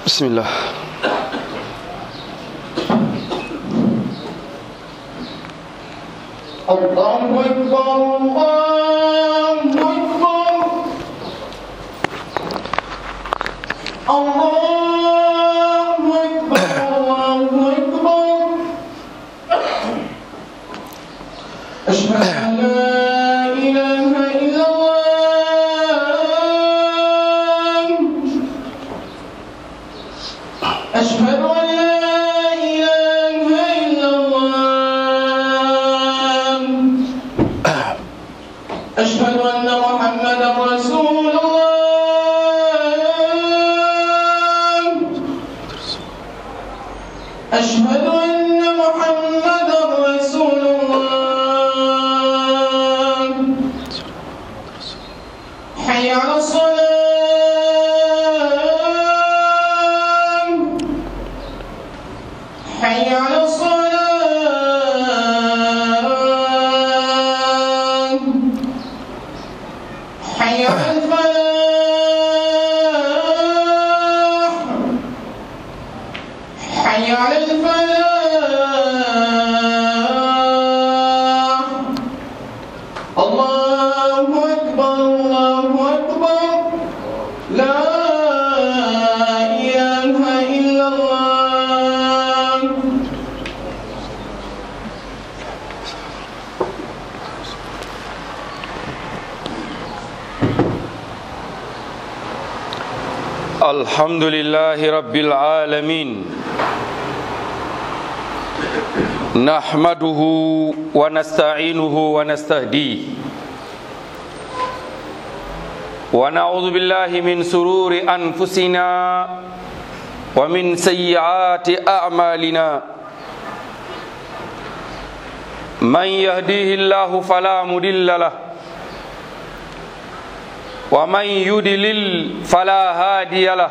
بسم الله الله أكبر الله أكبر الله أكبر الله أكبر أشهد أن لا إله إلا الله أشهد أن لا إله إلا الله أشهد أن محمدا رسول الله أشهد أن محمدا رسول الله حي على الصلاة حي على الصلاة حي على الفلاح حي على الفلاح الله أكبر الله أكبر لا إله إلا الله الحمد لله رب العالمين نحمده ونستعينه ونستهديه ونعوذ بالله من سرور أنفسنا ومن سيئات أعمالنا من يهديه الله فلا مضل له ومن يدلل فلا هادي له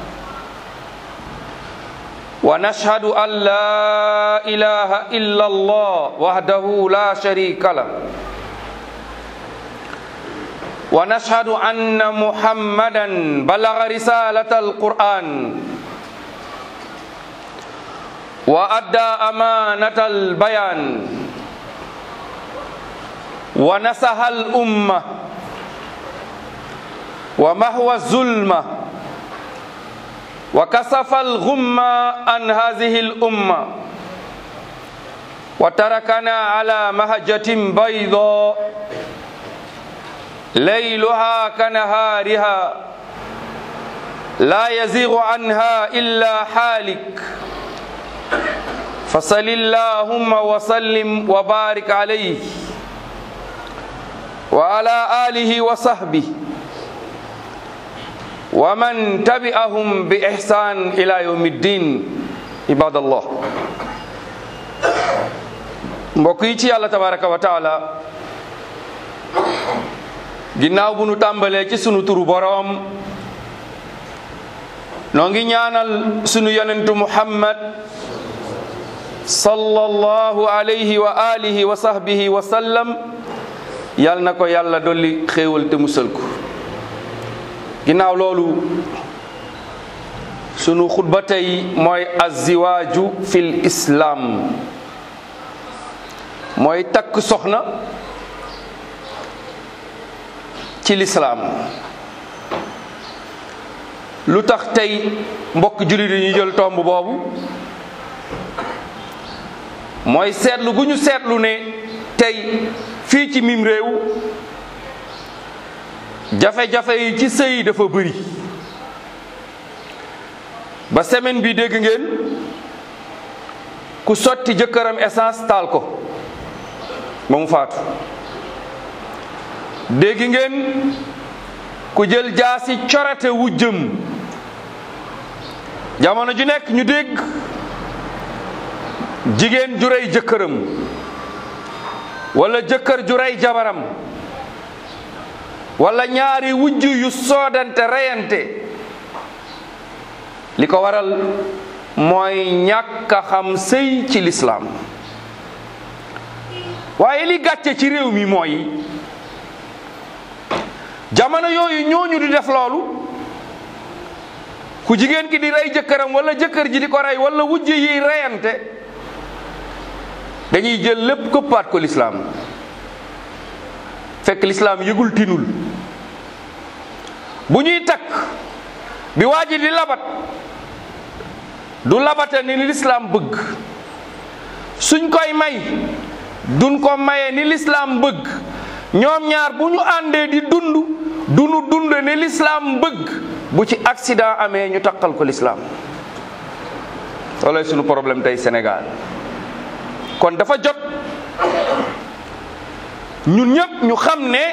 ونشهد أن لا إله إلا الله وحده لا شريك له ونشهد أن محمدا بلغ رسالة القرآن وأدى أمانة البيان ونصح الأمة ومهوى الظلمة وكسف الغمة عن هذه الأمة وتركنا على مهجة بيضاء ليلها كنهارها لا يزيغ عنها إلا حالك فصل اللهم وسلم وبارك عليه وعلى آله وصحبه ومن تبعهم بإحسان إلى يوم الدين عباد الله mbokk yi ci yàlla tabaraka wa taala ginnaaw bu nu tàmbalee ci sunu turu boroom noo ngi ñaanal sunu yonentu muhammad sallallahu alayhi wa alihi wa sahbihi wa sallam yal na ko yàlla dolli xéewal te musal ko ginnaaw loolu sunu xutba tey mooy aziwaaju fil islaam mooy takk soxna ci lislaam lu tax tey mbokk jullit yi ñu jël tomb boobu mooy seetlu gu ñu seetlu ne tey fii ci mim réew jafe-jafe yi ci sëy dafa bëri ba semaine bi dégg ngeen ku sotti jëkkëram essence taal ko ba mu faatu dégg ngeen ku jël jaasi corate wu jëm jamono ju nekk ñu dégg jigéen ju rey jëkkëram wala jëkkër ju rey jabaram wala ñaari wujj yu soodante reyante li ko waral mooy ñàkk a xam sëy ci lislaam waaye li gàcce ci réew mi mooy jamono yooyu ñooñu di def loolu ku ku jigéen ki di rey jëkkëram wala jëkkër ji di ko rey wala wujj yi reyante dañuy jël lépp këppaat ko lislaam fekk lislaam yëgul tinul bu ñuy takk bi waa ji di labat du labate ni lislaam bëgg suñ koy may duñ ko maye ni lislaam bëgg ñoom ñaar bu ñu àndee di dund duñu dund ni lislaam bëgg bu ci accident amee ñu takkal ko lislaam loolooy suñu problème tey Sénégal kon dafa jot ñun ñëpp ñu xam ne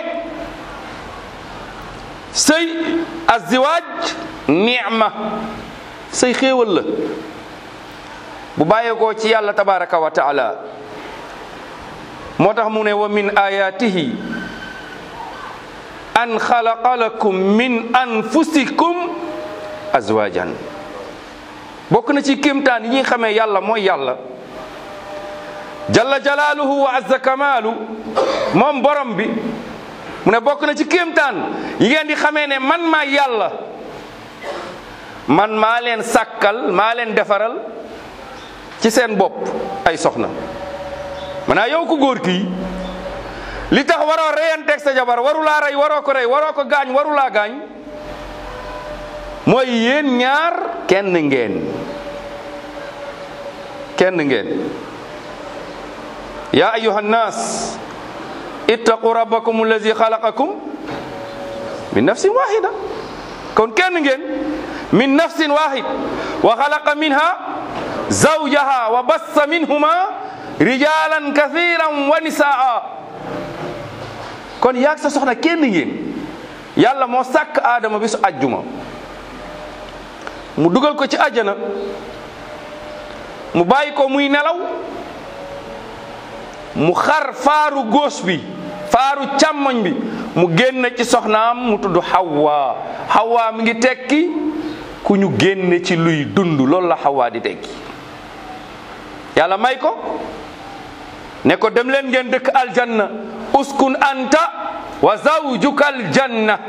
sëy aziwaaj ni'ma sëy xéewal la bu bàyyeekoo ci yàlla tabaraka wa taala moo tax mu ne wa min ayatihi an xalaqa lakum min anfusikum azwajan bokk na ci kéemtaan yi ñuy xamee yàlla mooy yàlla jalla jalaaluhu wa azza kamaalu moom borom bi mu ne bokk na ci kéemtaan yi ngeen di xamee ne man maa yàlla man maa leen sàkkal maa leen defaral ci seen bopp ay soxna maanaa yow ko góor kii li tax waroo reyanteeg sa jabar warulaa rey waroo ko rey waroo ko gaañ warulaa gaañ mooy yéen ñaar kenn ngeen kenn ngeen ya ayuha nnas ittaqu rabbakum allazi xalaqakum min nafsin wahida kon kenn ngeen min nafsin wahid wa xalaqa minha zawjaha wa bassa minhuma rijalan kathiran wa nisaa kon yaag sa soxna kenn ngeen yàlla moo sàkk aadama bi su ajjuma mu dugal ko ci àjjana mu bàyyi ko muy nelaw mu xar faaru góos bi faaru càmmoñ bi mu génn ci soxnaam mu tudd Hawa Hawa mi ngi tekki ku ñu génne ci luy dund loolu la Hawa di tekki yàlla may ko ne ko dem leen ngeen dëkk aljanna uskun anta wa zawjuka aljanna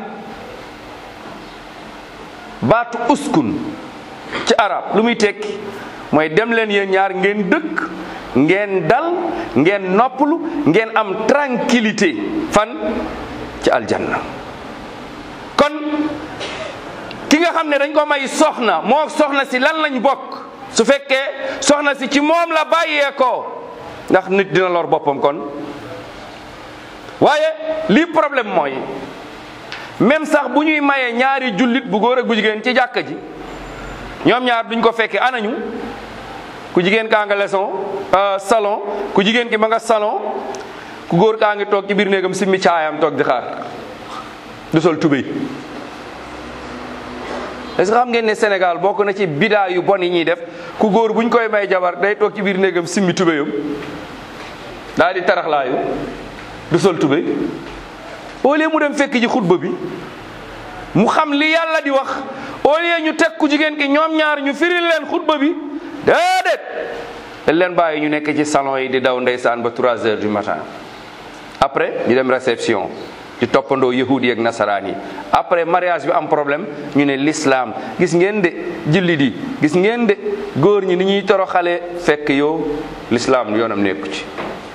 baatu uskun ci arab lu muy tekki mooy dem leen yéen ñaar ngeen dëkk ngeen dal ngeen noppalu ngeen am tranquillité fan ci aljanna kon ki nga xam ne dañ ko may soxna moo soxna si lan lañ bokk su fekkee soxna si ci moom la bàyyeekoo ndax nit dina lor boppam kon waaye lii problème mooy même sax bu ñuy mayee ñaari jullit bu góor ak bu jigéen ci jàkka ji ñoom ñaar duñ ko fekkee anañu ku jigéen kaa nga leçon salon ku jigéen ki ma nga salon ku góor kaa ngi toog ci biir néegam simmi caayam toog di xaar du sol tubéy est-ce que xam ngeen ne Sénégal bokk na ci bidaa yu bon yi ñuy def ku góor buñ koy may jabar day toog ci biir néegam simmi tubéyam daal di taraxlaayu du sol tubéy au lieu mu dem fekk ji xutba bi mu xam li yàlla di wax au lieu ñu teg ku jigéen ki ñoom ñaar ñu firil leen xutba bi déedéet dañ leen bàyyi ñu nekk ci salon yi di daw ndeysaan ba 3 heures du matin après ñu dem réception di toppandoo yahudi ak nasaraan yi après mariage bi am problème ñu ne l'islam gis ngeen de julli di gis ngeen de góor ñi ni ñuy toroxale fekk yow l'islam yoonam nekku ci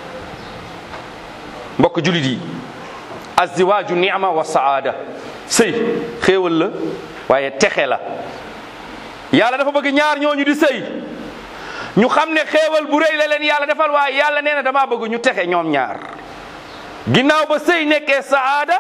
mbokk jullit yi azziwaaju ni'ma wa saada sëy xéewal la waaye texe la yàlla dafa bëgg ñaar ñooñu di sëy ñu xam ne xéewal bu rëy la leen yàlla defal waaye yàlla nee na damaa bëgg ñu texe ñoom ñaar ginnaaw ba sëy nekkee saada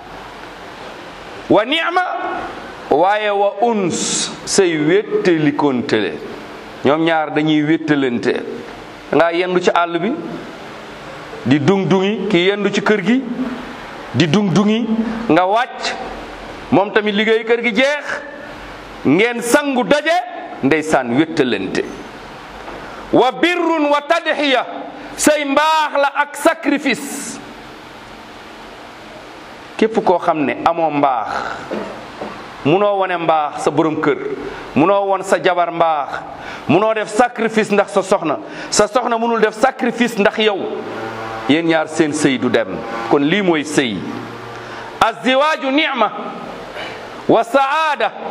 wa ni'ma waaye wa uns sëy wéttalikontele ñoom ñaar dañuy wéttalante da ngaa yendu ci àll bi di dung dungi ki yendu ci kër gi di dung dungi nga wàcc moom tamit liggéey kër gi jeex ngeen sangu daje ndeysaan wéttalante wa birrun wa tadxiya say mbaax la ak sacrifice képp koo xam ne amoo mbaax munoo wone mbaax sa borom kër munoo won sa jabar mbaax munoo def sacrifice ndax sa soxna sa soxna munul def sacrifice ndax yow yéen ñaar seen sëy du dem kon lii mooy sëy azziwaaju nicma wa saada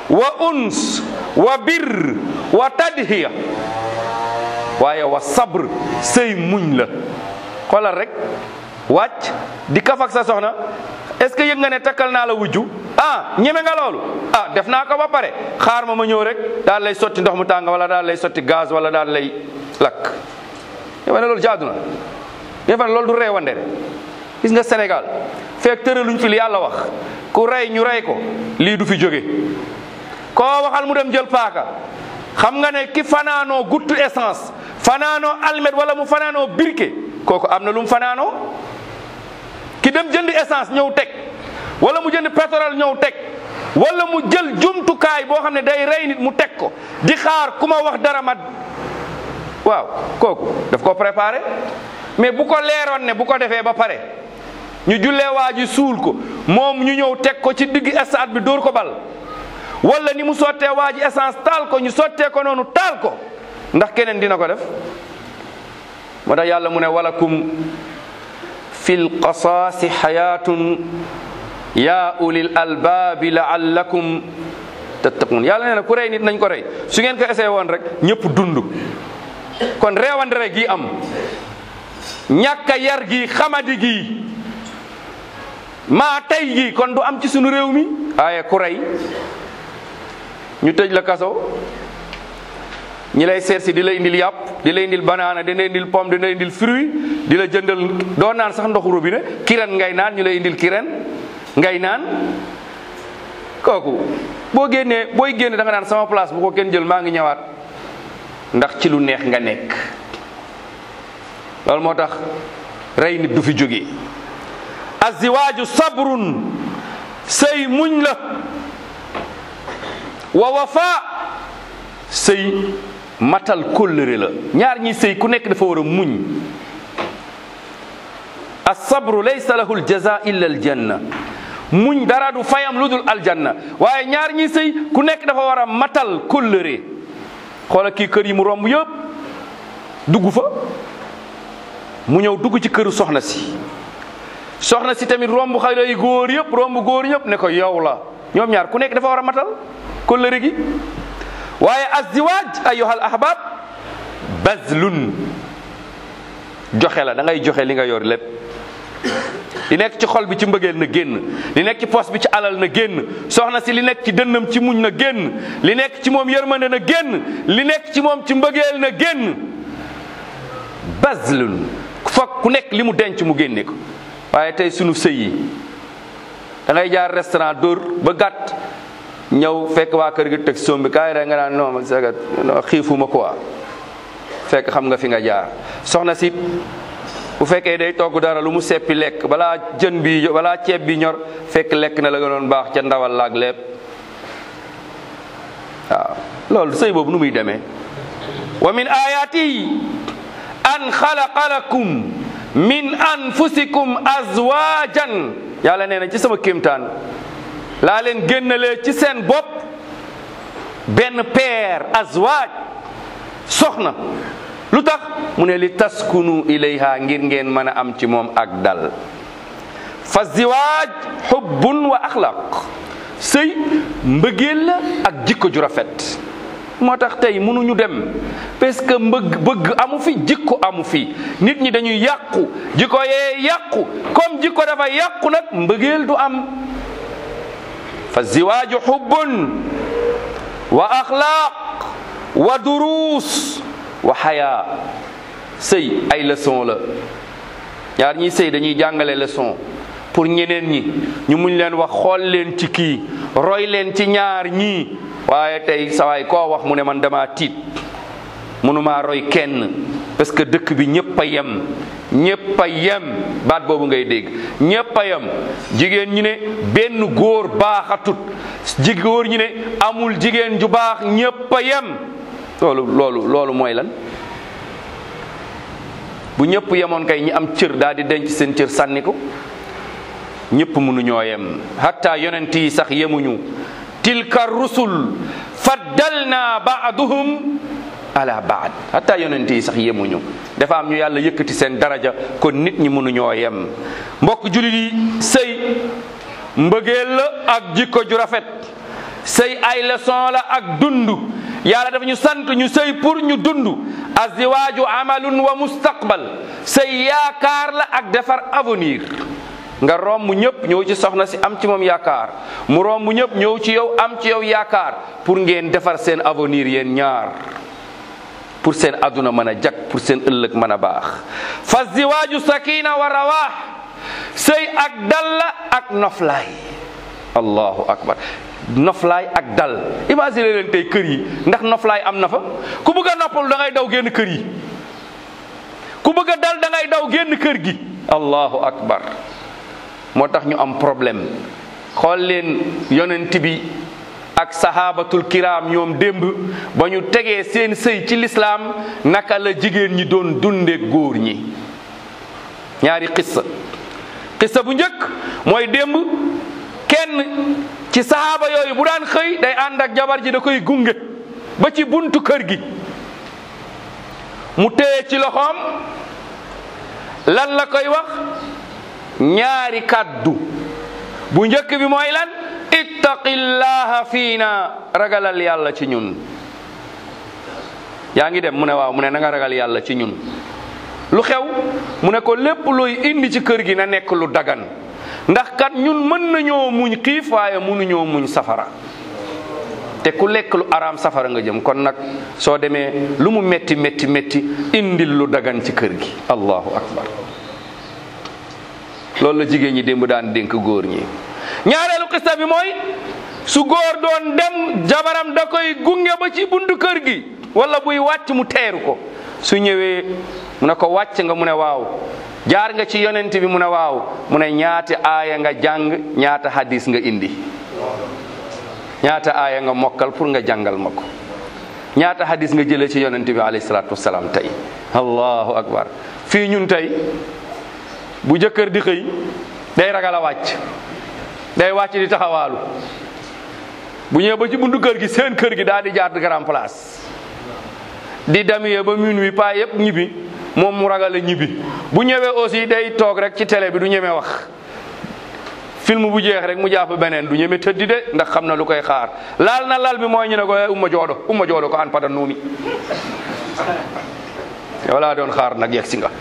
wa uns wa bir wa tadhiya waaye wa sabr sëy muñ la xoolal rek wàcc di kaf ak sa soxna est-ce que yëg nga ne takkal naa la wujju ah ñeme nga loolu ah def naa ko ba pare xaar ma ma ñëw rek daal lay sotti ndox mu tàng wala daal lay sotti gaz wala daal lay lakk yow ne loolu jaadu na nga fa ne loolu du reewande de gis nga Sénégal fekk tëraluñ fi li yàlla wax ku rey ñu rey ko lii du fi jóge koo waxal mu dem jël paaka xam nga ne ki fanaanoo guttu essence fanaanoo almet wala mu fanaanoo birke kooku am na lu mu fanaanoo ki dem jënd essence ñëw teg wala mu jënd pétrole ñëw teg wala mu jël jumtukaay boo xam ne day rey nit mu teg ko di xaar ku ma wax dara ma waaw kooku daf ko préparé mais bu ko leeroon ne bu ko defee ba pare ñu jullee waa ji suul ko moom ñu ñëw teg ko ci digg stade bi dóor ko bal wala ni mu sottee waa ji essence taal ko ñu sottee ko noonu taal ko ndax keneen dina ko def moo tax yàlla mu ne walakum fil qasaasi xayaatun yaa ulil albaabi laallakum tattaqun yàlla nee na ku rey nit nañ ko rey su ngeen ko essayé woon rek ñëpp dund kon reewandere gi am ñàkk a yar gi xamadi gi maa tey gi kon du am ci sunu réew mi waaye ku rey ñu tëj la kaso ñi lay seet si di la indil yàpp di la indil banaana di la indil pomme di la indil fruit di la jëndal doo naan sax ndoxu robinet kiren ngay naan ñu lay indil kiren ngay naan kooku boo génnee booy génne da nga naan sama place bu ko kenn jël maa ngi ñëwaat ndax ci lu neex nga nekk loolu moo tax rey nit du fi jóge aziwaaju sabrun sëy muñ la wa wafa sëy matal kóllëre la ñaar ñi sëy ku nekk dafa war a muñ as-sabru laysa lahu al-jaza illa al-janna muñ dara du fayam lu dul aljanna waaye ñaar ñi sëy ku nekk dafa war a matal kóllëre xoola kii kër yi mu romb yëpp dugg fa mu ñëw dugg ci këru soxna si soxna si tamit romb xale yi góor yëpp romb góor yëpp ne ko yow la ñoom ñaar ku nekk dafa war a matal kóllëre gi waaye azziwaaj ayyuhal ahbab bazlun joxe la da ngay joxe li nga yor lépp li nekk ci xol bi ci mbëggeel na génn li nekk ci poos bi ci alal na génn soxna si li nekk ci dënnam ci muñ na génn li nekk ci moom yërmande na génn li nekk ci moom ci mbëggeel na génn bazlun foog ku nekk li mu denc mu génne ko waaye tey sunu sëy yi da ngay jaar restaurant dóor ba gàtt ñëw fekk waa kër gi teg sombi kaay rek nga naan non man saga non xiifuma quoi fekk xam nga fi nga jaar soxna si bu fekkee day togg dara lu mu seppi lekk balaa jën bi balaa ceeb bi ñor fekk lekk na la nga doon baax ca ndawal laag lépp waaw loolu sëy boobu nu muy demee wa min ayatihi an xalaqa lakum min anfusikum azwajan yàlla nee na ci sama kéemtaan laa leen génnalee ci seen bopp benn paire azwaaj soxna lu tax mu ne li taskunu ilayha ngir ngeen mën a am ci moom ak dal fa ziwaaj xubbun wa axlaq sëy mbëggeel la ak jikko ju rafet moo tax tey mënuñu dem parce que mbëgg bëgg amu fi jikko amu fi nit ñi dañuy yàqu jikko yee yàqu comme jikko dafa yàqu nag mbëggeel du am fa ziwaaju xubbun wa axlaaq wa duruus wa xayaa sëy ay leçon la ñaar ñiy sëy dañuy jàngale leçon pour ñeneen ñi ñu muñ leen wax xool leen ci kii roy leen ci ñaar ñii waaye tey sawaay koo wax mu ne man dama tiit mënumaa roy kenn parce que dëkk bi ñëpp a yem ñëpp a yem baat boobu ngay dégg ñëpp a yem jigéen ñi ne benn góor baaxatut ji góor ñi ne amul jigéen ju baax ñëpp a yem loolu loolu loolu mooy lan bu ñëpp yemoon kay ñi am cër daal di denc seen cër sànni ko ñëpp mënuñoo yem hatta yonent yi sax yemuñu tilka rusul faddalna baaduhum ala baad hatta yonent yi sax yemuñu dafa am ñu yàlla yëkkati seen daraja kon nit ñi mënuñoo yem mbokk julit yi sëy mbëggeel la ak jikko ju rafet sëy ay leçon la ak dund yàlla dafa ñu sant ñu sëy pour ñu dund azziwaaju amalun wa mustaqbal sëy yaakaar la ak defar avenir nga romb ñëpp ñëw ci soxna si am ci moom yaakaar mu romb ñëpp ñëw ci yow am ci yow yaakaar pour ngeen defar seen avenir yéen ñaar pour seen aduna mën a jag pour seen ëllëg mën a baax fa ziwaaju sakina wa rawaax sëy ak dal la ak noflaay allahu akbar noflaay ak dal imagine leen tey kër yi ndax noflaay am na fa ku bëgg a noppalu da ngay daw génn kër yi ku bëgg a dal da ngay daw génn kër gi allahu akbar moo tax ñu am problème xool leen yonent bi ak sahabatul kiram ñoom démb ba ñu tegee seen sëy ci lislaam naka la jigéen ñi doon dunde góor ñi ñaari xissa xissa bu njëkk mooy démb kenn ci sahaaba yooyu bu daan xëy day ànd ak jabar ji da koy gunge ba ci buntu kër gi mu téye ci loxoom lan la koy wax ñaari kàddu bu njëkk bi mooy lan ittaqillaha fiina ragalal yàlla ci ñun yaa ngi dem mu ne waaw mu ne na nga ragal yàlla ci ñun lu xew mu ne ko lépp looy indi ci kër gi na nekk lu dagan ndax kat ñun mën nañoo muñ xiif waaye mënuñoo muñ safara te ku lekk lu araam safara nga jëm kon nag soo demee lu mu metti metti metti indil lu dagan ci kër gi allahu akbar loolu la jigéen ñi démb daan dénk góor ñi ñaareelu xista bi mooy su góor doon dem jabaram da koy gunge ba ci buntu kër gi wala buy wàcc mu teeru ko su ñëwee mu ne ko wàcc nga mu ne waaw jaar nga ci yonent bi mu ne waaw mu ne ñaata aaya nga jàng ñaata hadis nga indi ñaata aaya nga mokkal pour nga jàngal ma ko ñaata hadis nga jëlee ci yonent bi alayhi salaatu wasalaam tey allahu akbar fii ñun tey bu jëkkër di xëy day ragal a wàcc day wàcc di taxawaalu bu ñëwee ba ci buntu kër gi seen kër gi daal di jaar grand place di damiyee ba minuit paa yëpp ñibbi moom mu ragal a ñibbi bu ñëwee aussi day toog rek ci télé bi du ñeme wax film bu jeex rek mu jàpp beneen du ñeme tëddi de ndax xam na lu koy xaar laal na lal bi mooy ñu ne ko umma joodo umma joodo ko an pada nuumi yow laa doon xaar nag yegg si nga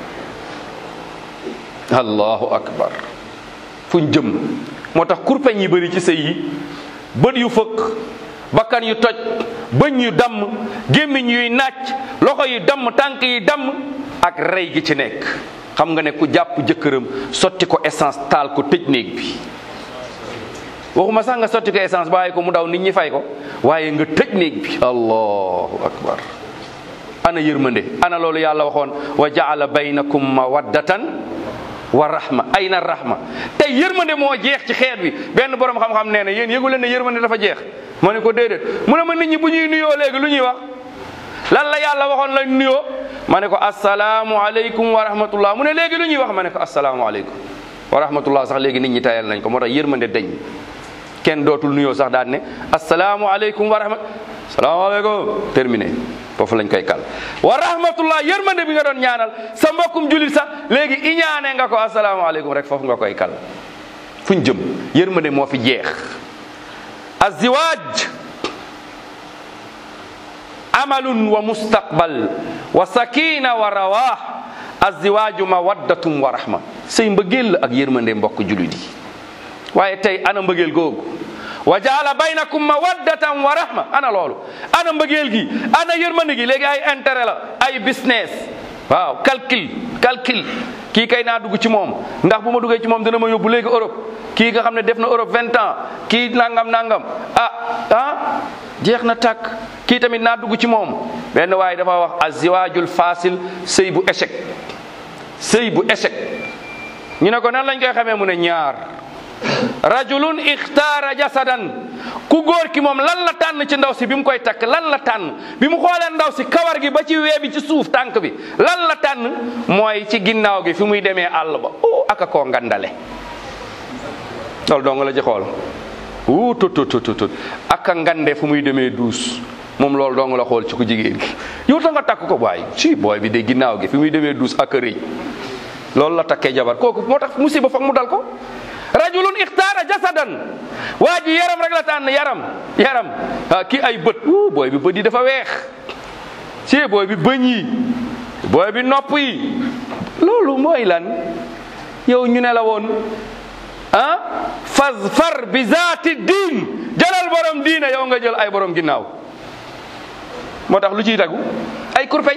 allahu akbar fuñ jëm moo tax kurpeñ yi bëri ci sëy yi bët yu fëkk bakkan yu toj bëñ yu damm gémmiñ yuy nàcc loxo yi damm tànk yi damm ak rey gi ci nekk xam nga ne ku jàpp jëkkëram sotti ko essence taal ko tëj néeg bi waxuma sax nga sotti ko essence bàyyi ko mu daw nit ñi fay ko waaye nga tëj néeg bi allahu akbar ana yërmande ana loolu yàlla waxoon wa jaala baynakum mawaddatan wa rahma ayna rahma tey yërmande moo jeex ci xeet bi benn borom xam-xam nee na yéen yëgu leen ne yërmande dafa jeex ma ne ko déedéet mu ne ma nit ñi bu ñuy nuyoo léegi lu ñuy wax lan la yàlla waxoon la nuyoo ma ne ko asalaamu aleykum wa rahmatullah mu ne léegi lu ñuy wax ma ne ko asalaamu aleykum wa rahmatullah sax léegi nit ñi tayal nañ ko moo tax yërmande dañ kenn dootul nuyoo sax daan ne asalaamu aleykum wa rahmat salaamaaleykum terminé foofu lañ koy kal wa rahmatullah yërmande bi nga doon ñaanal sa mbokkum julit sax léegi iñaane nga ko asalaamaaleykum rek foofu nga koy kal fuñ jëm yërmande moo fi jeex aziwaaj amalun wa mustaqbal wa sakina wa rawaax aziwaaju mawaddatum wa rahma sëy mbëggeel la ak yërmande mbokk julit yi waaye tey ana mbëggeel googu wa jaala baynakum mawaddatan wa rahma ana loolu ana mbëggeel gi ana yërmande gi léegi ay intérêt la ay business waaw calcul calcul kii kay naa dugg ci moom ndax bu ma duggee ci moom dina ma yóbbu léegi Europe kii nga xam ne def na Europe vingt ans kii nangam nangam ah ah jeex na tàkk kii tamit naa dugg ci moom benn waaye dafa wax aziwaajul fasil sëy bu échec sëy bu échec ñu ne ko nan lañ koy xamee mu ne ñaar rajulun ixtaara jasadan ku góor ki moom lan la tànn ci ndaw si bi mu koy takk lan la tànn bi mu xoolee ndaw si kawar gi ba ci wee bi ci suuf tànk bi lan la tànn mooy ci ginnaaw gi fi muy demee àll ba o aka koo ngandale loolu dong la ci xool wuu tut tut tut tut aka ngande fu muy demee duus moom loolu dong la xool ci ku jigéen gi yow ta nga takk ko waay ci booy bi de ginnaaw gi fi muy demee duus aka rëy loolu la takkee jabar kooku moo tax musiba foog mu dal ko rajulun ixtaara jasadan waa ji yaram rek la tànn yaram yaram ah kii ay bët wuu booy bi bët yi dafa weex si booy bi bëñ yi booy bi nopp yi loolu mooy lan yow ñu ne la woon ah fazfar bi zaati diin jëlal borom diina yow nga jël ay borom ginnaaw moo tax lu ciy tagu ay kurpeñ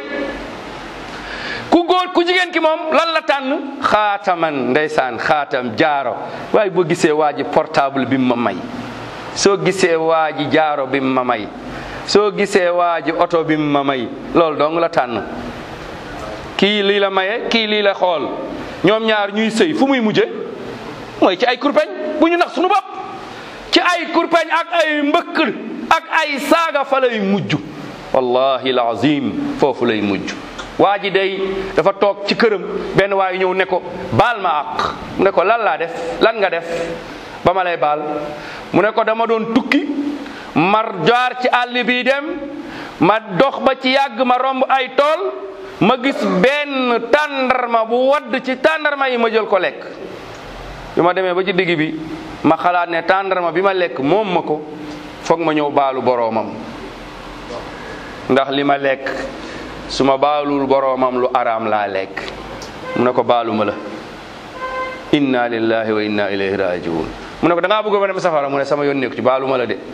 ku góor ku jigéen ki moom lan la tànn xaataman ndeysaan xaatam jaaro waaye boo gisee waa ji portable bi mu ma may soo gisee waa ji jaaro bi mu ma may soo gisee waa ji oto bi mu ma may loolu dong la tànn kii lii la maye kii lii la xool ñoom ñaar ñuy sëy fu muy mujje mooy ci ay kurpeñ bu ñu nax suñu bopp ci ay kurpeñ ak ay mbëkk ak ay saaga fa lay mujj wallahi alazim foofu lay mujj waa ji day dafa toog ci këram benn waayu ñëw ne ko baal ma àq mu ne ko lan laa def lan nga def ba ma lay baal mu ne ko dama doon tukki mar jaar ci àll bii dem ma dox ba ci yàgg ma romb ay tool ma gis benn tàndarma bu wadd ci tàndarma yi ma jël ko lekk bi ma demee ba ci digg bi ma xalaat ne tàndarma bi ma lekk moom ma ko foog ma ñëw baalu boroomam ndax li ma lekk su ma baalul boroomam lu araam laa lekk mu ne ko baalu ma la inna lillahi wa inna ilayhi rajiun mu ne ko da ngaa bëgg ma dem safara mu ne sama yoon nekku ci baalu ma la de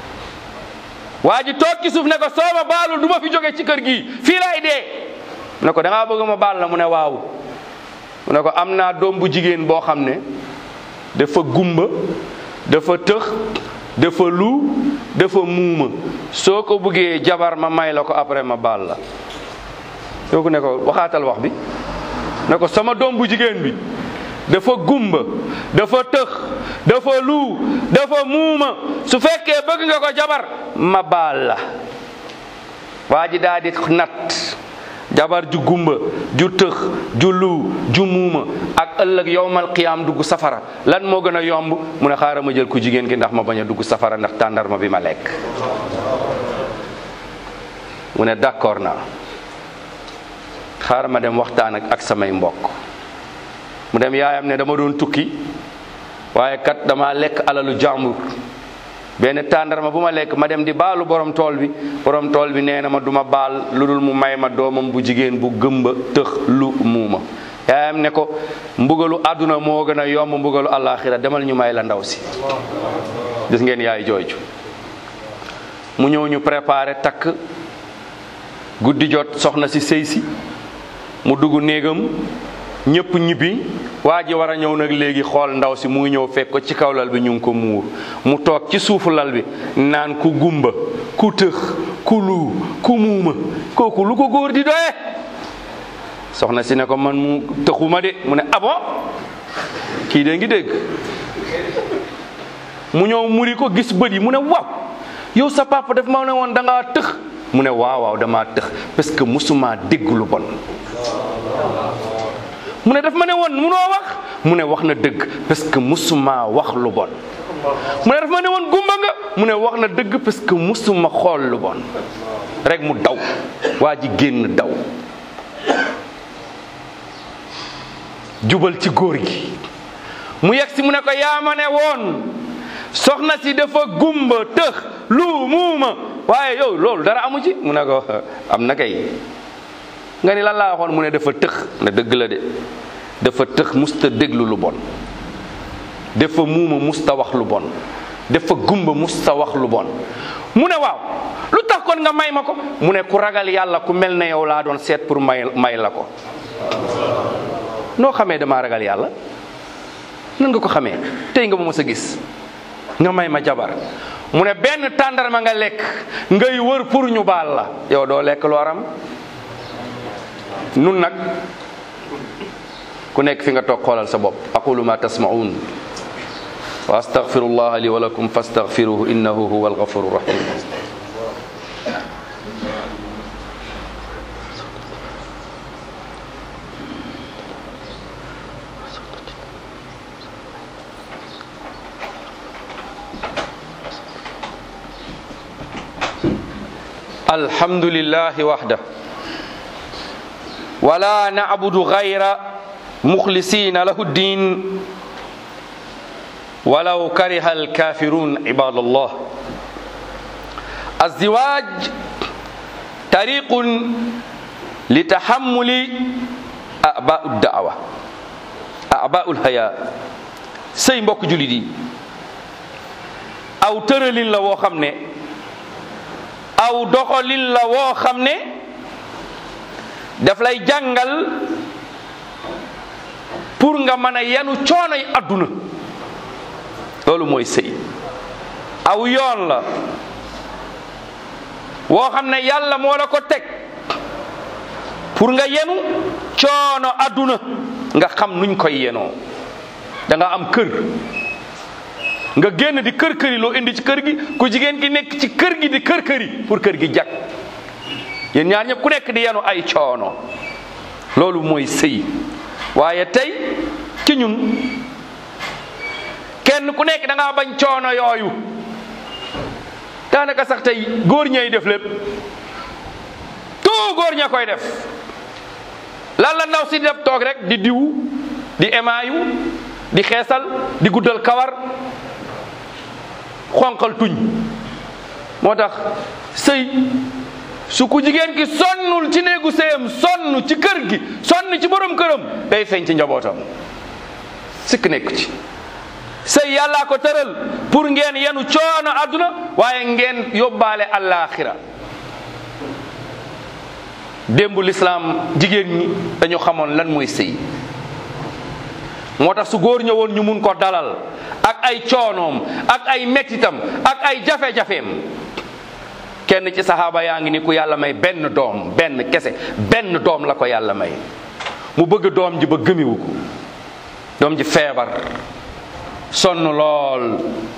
waa ji toog ci suuf ne ko soo ma baalul du ma fi jóge ci kër gi fii laay dee mu ne ko da ngaa bëgg ma baal la mu ne waaw mu ne ko am naa doom bu jigéen boo xam ne dafa gumba dafa tëx dafa lu dafa muuma soo ko bëggee jabar ma may la ko après ma baal la kooku ne ko waxaatal wax bi ne ko sama doom bu jigéen bi dafa gumba dafa tëx dafa lu dafa muuma su fekkee bëgg nga ko jabar ma baal la waa ji daa di nat jabar ju gumba ju tëx ju lu ju muuma ak ëllëg yowmal qiyaam dugg safara lan moo gën a yomb mu ne xaaral ma jël ku jigéen ki ndax ma bañ a dugg safara ndax tàndarma bi ma lekk mu ne d'accord naa xaaral ma dem waxtaan ak ak samay mbokk mu dem yaayam ne dama doon tukki waaye kat dama lekk alalu jàmbur benn tàndarma bu ma lekk ma dem di baalu borom tool bi borom tool bi nee na ma duma baal lu dul mu may ma doomam bu jigéen bu gëmba tëx lu muuma yaayam ne ko mbugalu àdduna moo gën a yomb mbugalu àllaaxira demal ñu may la ndaw si gis ngeen yaay jooju mu ñëw ñu préparé takk guddi jot soxna si sëy si mu dugg néegam ñëpp ñibbi waa ji war a ñëw nag léegi xool ndaw si mu ngi ñëw fekk ko ci kaw lal bi ñu ngi ko muur mu toog ci suufu lal bi naan ku gumba ku tëx ku luu ku muuma kooku lu ko góor di doye soxna si ne ko man mu tëxuma de mu ne abo kii de ngi dégg mu ñëw muri ko gis bët yi mu ne waaw yow sa papa daf ma ne woon da ngaa tëx mu ne waaw waaw damaa tëx parce que musuma dégg lu bon mu ne daf ma ne woon munoo wax mu ne wax na dëgg parce que musuma wax lu bon mu ne daf ma ne woon gumba nga mu ne wax na dëgg parce que musuma xool lu bon rek mu daw waa ji génn daw jubal ci góor gi mu yegg si mu ne ko yaa ma ne woon soxna si dafa gumba tëx lu muuma waaye yow loolu dara amu ci mu ne ko am na kay nga ni lan laa waxoon mu ne dafa tëx na dëgg la de dafa tëx musta déglu lu bon dafa muuma musta wax lu bon dafa gumba musta wax lu bon mu ne waaw lu tax kon nga may ma ko mu ne ku ragal yàlla ku mel ne yow laa doon seet pour may may la ko noo xamee damaa ragal yàlla nan nga ko xamee tey nga ma mës a gis nga may ma jabar mu ne benn tàndarma nga lekk ngay wër pour ñu baal la yow doo lekk lu aram nun nag ku nekk fi nga toog xoolal sa bopp aqulu ma tasma'un wa astaghfirullah li wa lakum fastaghfiruhu innahu huwa alghafuru rahim alhamdulillahi wahda ولا نعبد غير مخلصين له الدين walaw kariha alkafirun ibadallah الزواج طريق لتحمل أعباء الدعوة أعباء الحياة sëy mbokk jullit yi aw tëralin la woo xam ne aw doxalin la woo xam ne daf lay jàngal pour nga mën a yenu coonoy adduna loolu mooy sëy aw yoon la woo xam ne yàlla moo la ko teg pour nga yenu coono adduna nga xam nuñ koy yenoo da nga am kër nga génn di kër këri loo indi ci kër gi ku jigéen gi nekk ci kër gi di kër këri pour kër gi jag yéen ñaar ñëpp ku nekk di yenu ay coono loolu mooy sëy waaye tey ci ñun kenn ku nekk da ngaa bañ coono yooyu daanaka sax tey góor ñay def lépp tout góor ña koy def lan la ndaw si def toog rek di diwu di emaayu di xeesal di guddal kawar xonqal tuñ moo tax sëy su ku jigéen ki sonnul ci néegu sëyam sonn ci kër gi sonn ci borom këram day feeñ ci njabootam sikk nekk ci sëy yàllaa ko tëral pour ngeen yenu coono àdduna waaye ngeen yóbbaale àllaaxira démbu lislaam jigéen ñi dañu xamoon lan mooy sëy moo tax su góor ñëwoon ñu mun ko dalal ak ay coonoom ak ay mettitam ak ay jafe-jafeem kenn ci saxaaba yaa ngi ni ku yàlla may benn doom benn kese benn doom la ko yàlla may mu bëgg doom ji ba gëmiwu ko doom ji feebar sonn lool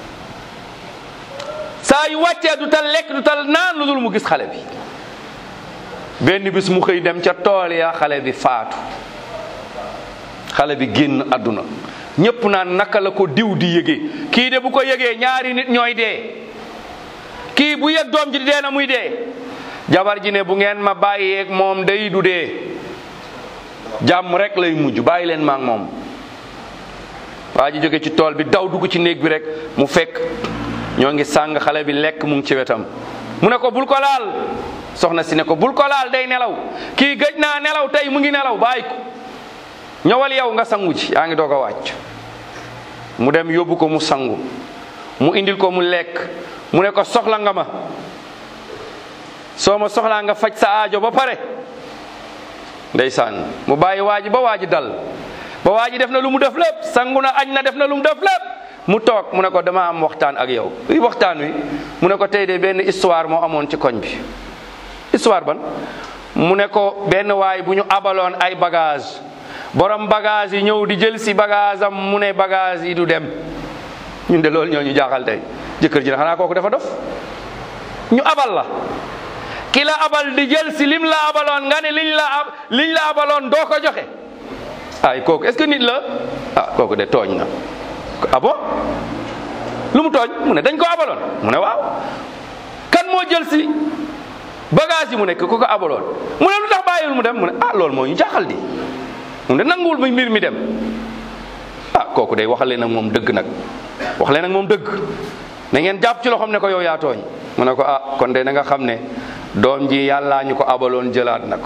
saa yu wàccee du tal lekk du tal naan lu dul mu gis xale bi benn bis mu xëy dem ca tool ya xale bi faatu xale bi génn àdduna ñépp naan naka la ko diw di yëgee kii de bu ko yëgee ñaari nit ñooy dee kii bu yëg doom ji di dee na muy dee jabar ji ne bu ngeen ma bàyyeeg moom day du dee jàmm rek lay mujj bàyyi leen ma ak moom waa ji jóge ci tool bi daw dugg ci néeg bi rek mu fekk ñoo ngi sàng xale bi lekk mu ngi ci wetam mu ne ko bul ko laal soxna si ne ko bul ko laal day nelaw kii gëj naa nelaw tey mu ngi nelaw bàyyi ko ñëwal yow nga sangu ci yaa ngi doog a wàcc mu dem yóbbu ko mu sangu mu indil ko mu lekk mu ne ko soxla nga ma soo ma soxlaa nga faj sa aajo ba pare ndeysaan mu bàyyi waa ji ba waa ji dal ba waa ji def na lu mu def lépp sangu na añ na def na lu mu def lépp mu toog mu ne ko dama am waxtaan ak yow luy waxtaan wi mu ne ko tey de benn histoire moo amoon ci koñ bi histoire ban mu ne ko benn waay bu ñu abaloon ay bagage borom bagage yi ñëw di jël si bagage am mu ne bagage yi du dem ñun de loolu ñoo ñu jaaxal tey jëkkër ji na xanaa kooku dafa dof ñu abal la ki la abal di jël si lim la abaloon nga ne liñ la ab liñ la abaloon doo ko joxe ay kooku est-ce que nit la ah kooku de tooñ na ah bon lu mu tooñ mu ne dañ ko abaloon mu ne waaw kan moo jël si bagage yi mu nekk ku ko abaloon mu ne lu tax bàyyiwul mu dem mu ne ah loolu moo ñu jaaxal di mu ne nanguwul ba mbir mi dem ah kooku day waxale nag moom dëgg nag waxale nag moom dëgg na ngeen jàpp ci loxoom ne ko yow yaa tooñ mu ne ko ah kon de na nga xam ne doom ji yàllaa ñu ko abaloon jëlaat na ko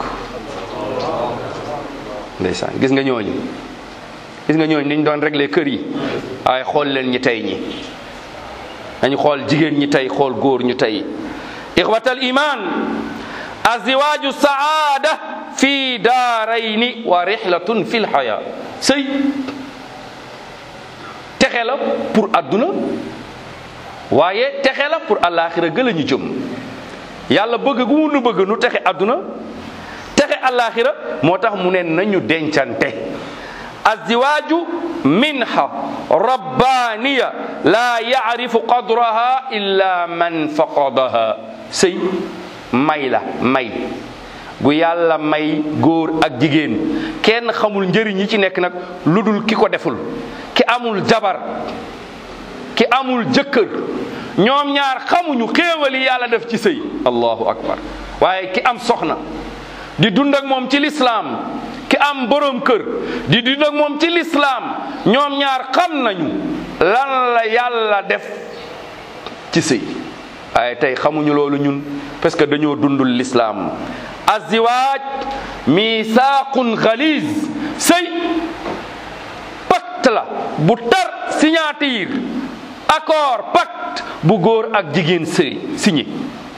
ndeysaan gis nga ñooñu gis nga ñooñu niñ doon régler kër yi waaye xool leen ñi tey ñi dañu xool jigéen ñi tey xool góor ñu tey ixwatal iman aziwaaju saada fi daarayni wa rixlatun fi lxaya sëy texe la pour adduna waaye texe la pour àllaaxira gëla ñu jëm yàlla bëgg gu mu nu bëgg nu texe adduna texe àllaaxira moo tax mu ne nañu dencante aziwaaju minha rabbaniya la yaarifu qadraha illa man faqadaha sëy may la may bu yàlla may góor ak jigéen kenn xamul njëriñ yi ci nekk nag lu dul ki ko deful ki amul jabar ki amul jëkkër ñoom ñaar xamuñu xéewali yàlla def ci sëy allahu akbar waaye ki am soxna di dund ak moom ci lislaam ki am borom kër di dund ak moom ci lislaam ñoom ñaar xam nañu lan la yàlla def ci sëy waaye tey xamuñu loolu ñun parce que dañoo dundul lislaam aziwaaj misaaqun xaliz sëy pacte la bu tar signature accord pacte bu góor ak jigéen sëy signé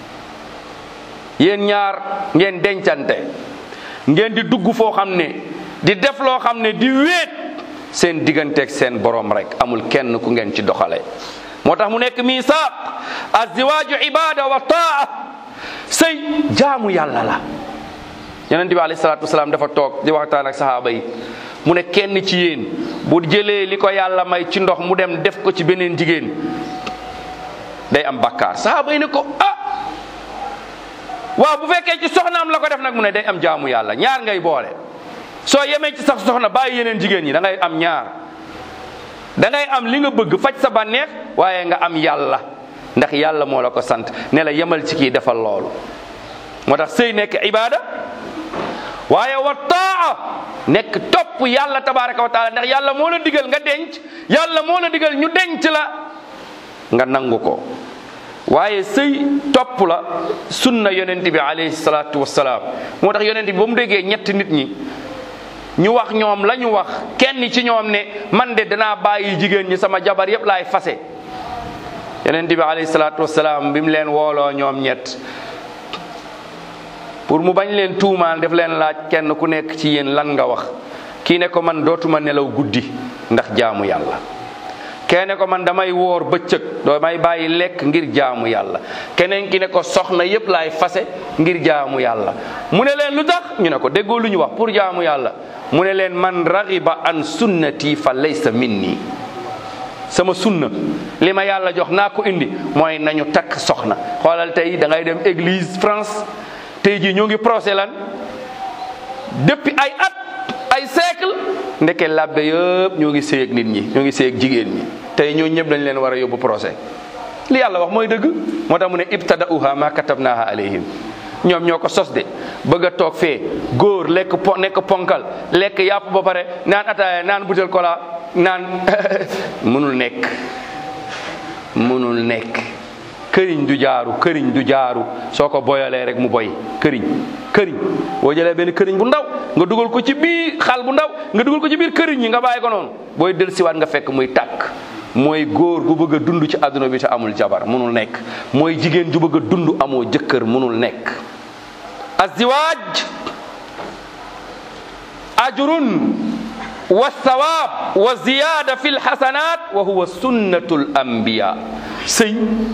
yéen ñaar ngeen dencante ngeen di dugg foo xam ne di def loo xam ne di wéet seen digganteeg seen borom rek amul kenn ku ngeen ci doxale moo tax mu nekk misaaq aziwaaju ibada wa taa sëy jaamu yàlla la yonent bi alayhi salaatu wasalaam dafa toog di waxtaan ak sahaaba yi mu ne kenn ci yéen bu jëlee li ko yàlla may ci ndox mu dem def ko ci beneen jigéen day am bakkaar sahaaba yi ne ko ah waaw bu fekkee ci soxnaam la ko def nag mu ne day am jaamu yàlla ñaar ngay boole soo yemee ci sax soxna bàyyi yeneen jigéen ñi da ngay am ñaar da ngay am li nga bëgg faj sa bànneex waaye nga am yàlla ndax yàlla moo la ko sant ne la yemal ci kii defal loolu moo tax sëy nekk ibada waaye wa taa nekk topp yàlla tabaraka wa taala ndax yàlla moo la digal nga denc yàlla moo la digal ñu denc la nga nangu ko waaye sëy topp la sunna yonent bi alayhi salaatu wasalaam moo tax yonent bi ba mu déggee ñetti nit ñi ñu wax ñoom la ñu wax kenn ci ñoom ne man de danaa bàyyi jigéen ñi sama jabar yépp laay fase yonent bi alayhi salaatu wasalaam bi mu leen wooloo ñoom ñett pour mu bañ leen tuumaal def leen laaj kenn ku nekk ci yéen lan nga wax kii ne ko man dootuma nelaw guddi ndax jaamu yàlla kene ko man damay woor bëccëg damay bàyyi lekk ngir jaamu yàlla keneen ki ne ko soxna yépp laay fase ngir jaamu yàlla mu ne leen lu tax ñu ne ko déggoo lu ñu wax pour jaamu yàlla mu ne leen man raxiba an sunnati fa laysa minni sama sunna li ma yàlla jox naa ko indi mooy nañu takk soxna xoolal tey da ngay dem église France tey jii ñoo ngi procès lan depuis ay at ay siècle ndeke labbe yëpp ñoo ngi séy ak nit ñi ñoo ngi séy ak jigéen ñi tey ñoo ñëpp dañ leen war a yóbbu procès li yàlla wax mooy dëgg moo tax mu ne ibtada'uha ma katabnaha alayhim ñoom ñoo ko sos de bëgg a toog fee góor lekk po nekk ponkal lekk yàpp ba pare naan ataaya naan butel kola naan mënul nekk mënul nekk këriñ du jaaru këriñ du jaaru soo ko boyalee rek mu boy këriñ këriñ boo jëlee benn këriñ bu ndaw nga dugal ko ci biir xal bu ndaw nga dugal ko ci biir këriñ yi nga bàyyi ko noonu booy del siwaat nga fekk muy tàkk mooy góor gu bëgg a dund ci àdduna bi te amul jabar mënul nekk mooy jigéen ju bëgg a dund amoo jëkkër mënul nekk azziwaaj ajrun wa sawaab wa ziyaada fi lxasanat wa huwa sunnatul anbiya sëy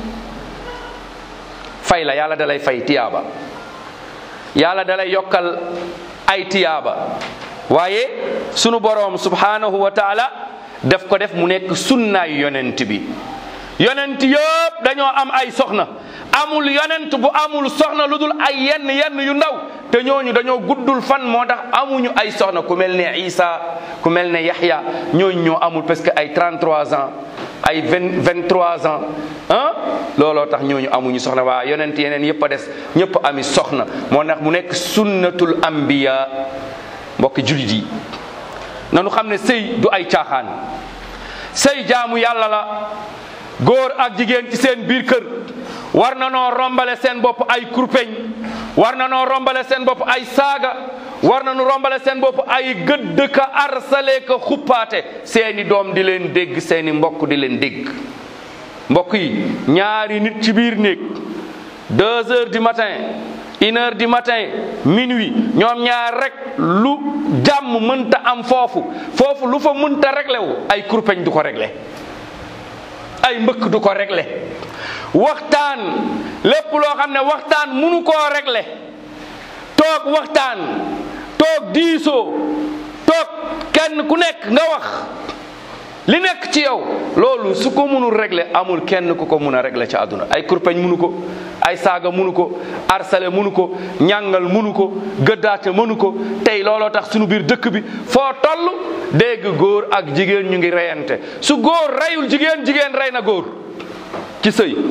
fay la yàlla dalay fay tiyaaba yàlla dalay yokkal ay tiyaaba waaye sunu boroom subhanahu wa taala daf ko def mu nekk sunnaay yonent bi yonent yëpp dañoo am ay soxna amul yonent bu amul soxna lu dul ay yenn yenn yu ndaw te ñooñu dañoo guddul fan moo tax amuñu ay soxna ku mel ne Isa ku mel ne Yaxya ñooñu ñoo amul parce que ay 33 ans ay 20 23 ans ah looloo tax ñooñu amuñu soxna waa yonent yeneen yëpp a des ñëpp ami soxna moo tax mu nekk sunnatul anbiya mbokki julit yi nanu xam ne sëy du ay caaxaan sëy jaamu yàlla la góor ak jigéen ci seen biir kër war na noo rombale seen bopp ay kurpeñ war na noo rombale seen bopp ay saaga war na nu rombale seen bopp ay gëdd ka arsale ka xuppaate seeni doom di leen dégg seeni mbokk di leen dégg mbokk yi ñaari nit ci biir néeg deux heures du matin une heure du matin minuit ñoom ñaar rek lu jàmm mënta am foofu foofu lu fa mënta réglé wu ay kurpeñ du ko réglé ay mbëkk du ko réglé waxtaan lépp loo xam ne waxtaan munu koo réglé toog waxtaan toog diisoo toog kenn ku nekk nga wax li nekk ci yow loolu su ko munul régler amul kenn ku ko mun a régler ci àdduna ay kurpeñ munu ko ay saaga munu ko arsale munu ko ñàngal munu ko gëddaate mënu ko tey looloo tax sunu biir dëkk bi foo toll dégg góor ak jigéen ñu ngi reyante su góor reyul jigéen jigéen rey na góor ci sëy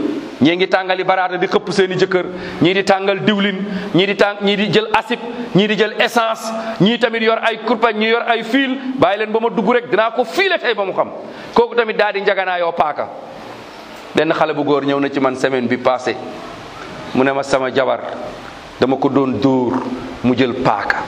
ñii ngi tàngali baraata di xëpp seeni jëkkër ñii di tàngal diwlin ñii di tàng ñii di jël asib ñii di jël essence ñii tamit yor ay kurpañ ñii yor ay fiil bàyyi leen ba ma dugg rek dinaa ko fiile tey ba mu xam kooku tamit daal di njaganaayoo paaka benn xale bu góor ñëw na ci man semaine bi passé mu ne ma sama jabar dama ko doon dóor mu jël paaka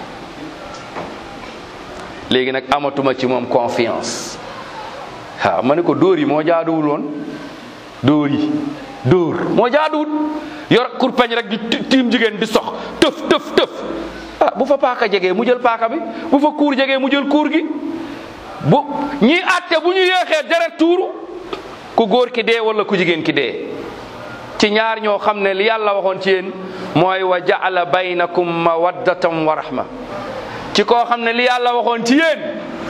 léegi nag amatuma ci moom confiance waaw ma ne ko dóor yi moo jaaduwul woon dóor yi dóor moo jaaduwul yor kurpeñ rek di tiim jigéen di sox tëf tëf tëf ah bu fa paaka jegee mu jël paaka bi bu fa kuur jegee mu jël kuur gi bu ñiy àtte bu ñu yéexee deret tuuru ku góor ki dee wala ku jigéen ki dee ci ñaar ñoo xam ne li yàlla waxoon ci yéen mooy wa jaala baynakum mawaddatan wa rahma ci koo xam ne li yàlla waxoon ci yéen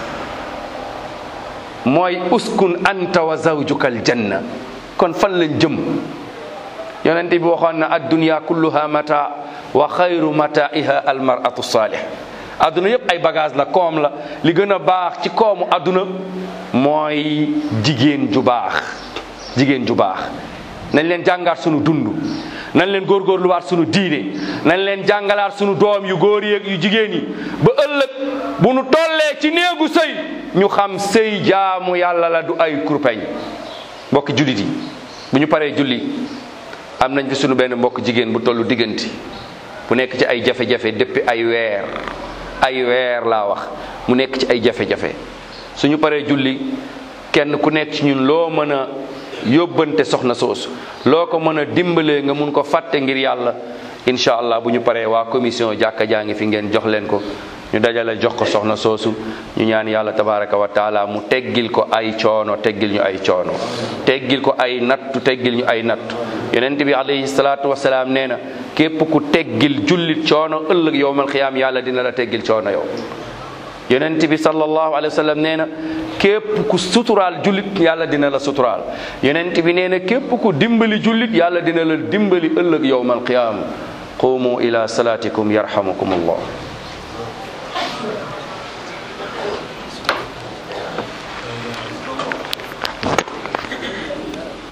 mooy uskun anta wa zawjuka aljanna kon fan lañ jëm yonent bi waxoon na addunya kulluha mata wa xayru mataiha almaratu salih adduna yëpp ay bagage la koom la li gën a baax ci koomu adduna mooy jigéen ju baax jigéen ju baax nañ leen jàngaat sunu dund nañ leen góorgóorluwaat sunu diine nañ leen jàngalaat sunu doom yu góor yi ak yu jigéen yi ba ëllëg bu nu tollee ci néegu sëy ñu xam sëy jaamu yàlla la du ay kurpeñ mbokki jullit yi bu ñu paree julli am nañ fi sunu benn mbokk jigéen bu tollu digganti bu nekk ci ay jafe-jafe depuis ay weer ay weer laa wax mu nekk ci ay jafe-jafe suñu paree julli kenn ku nekk ci ñun loo mën a yóbbante soxna soosu loo ko mën a dimbalee nga mun ko fàtte ngir yàlla incha allah bu ñu paree waa commission jàkka jaa ngi fi ngeen jox leen ko ñu dajale jox ko soxna soosu ñu ñaan yàlla tabaraka wa taala mu teggil ko ay coono teggil ñu ay coono teggil ko ay nattu teggil ñu ay nattu yonent bi alayhi salaatu wasalaam nee na képp ku teggil jullit coono ëllëg yowmal xiyaam yàlla dina la teggil coono yow yonent bi sallallahu alayhi wa sallam nee na képp ku suturaal jullit yàlla dina la suturaal yonent bi nee na képp ku dimbali jullit yàlla dina la dimbali ëllëg yowmal qiyaama qumu ila salatikum yarhamukum allah